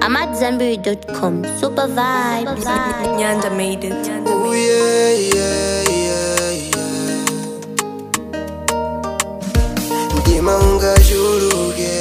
AmadZanbury.com. Super vibes. Nyanda made it. Ooh, yeah, yeah, yeah, yeah. Ndima ungashuluke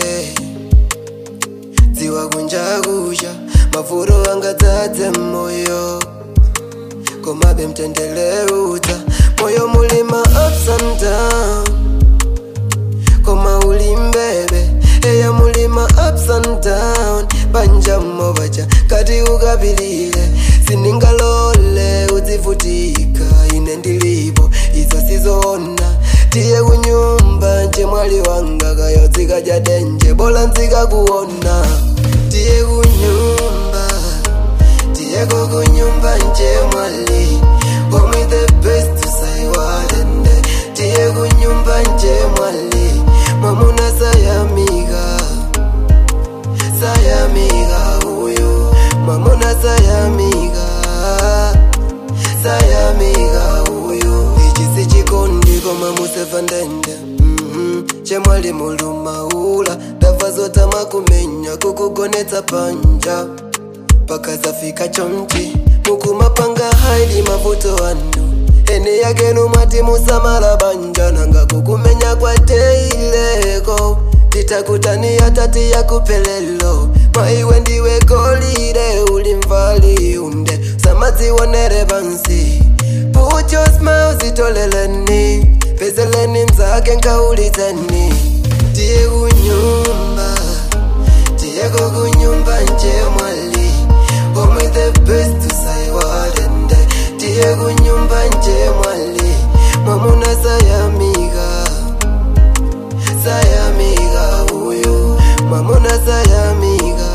dziwa kunjakusha mafuro angadzadze moyo komabe mtendeleudza moyo mulima ups and down koma ulimbebe eya mulima ups and down panjamo bacha kati ukapilile siningalole udzivutika ine ndilipo izo sizona tiye kunyumba nje mwali wanga kayodzika jadenje bola nzika kuona tiye kunyumba tiyeko kunyumba nje mwali Homie the best usaiwalende tiye kunyumba nje mwali mwamuna sayamiga sayamiga uyu mwamuna sayamiga sayamiga uyu ichi sichikondi koma musefa ndende Mhm. chemwali mulumaula ndabva zotama kumenya kukugonetsa panja pakazafika chomchi mukumapanga haili mavuto anu ene yakenu mwati musamala banja nanga kukumenya kwateileko titakutani atati yakupelelo maiwe ndiwe golire ulimvali unde samadzionere pansi put your smile zitoleleni pezeleni mzake nkaulizeni tiye kunyumba tiyeko kunyumba nje mwali omwe the best usaiwalende tiye kunyumba nje mwali mwamuna sayamiga sayamiga uyu mwamuna sayamiga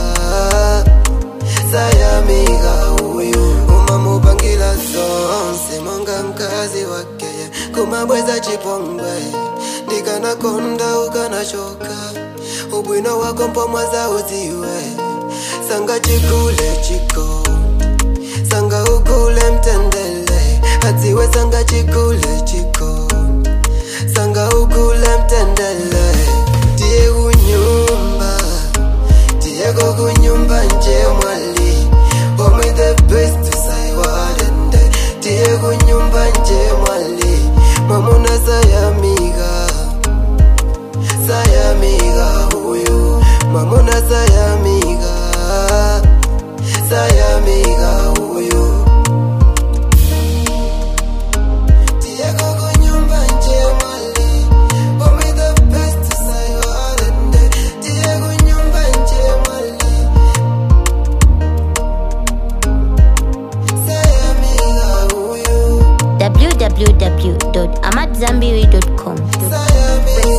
sayamiga uyu umamupangila zonse monga mkazi wakeye kumabweza chipongwe ndikanakonda ukanachoka ubwino wako mpomwaza uziwe sanga chikule chiko sanga ukule mtendele adziwe sanga chikule chiko sanga ukule mtendele tiye kunyumba tiyeko kunyumba nje mwali omwe the best usaiwalende tiye kunyumba nje mwali mwamuna sayamiga sayamiga uyu mwamuna sayamiga sayamiga uyu tiyeko kunyumba nje mwali omwe the best usaiwalende tiye kunyumba nje mwali sayamiga uyu www.amadzanbury.com. sayamiga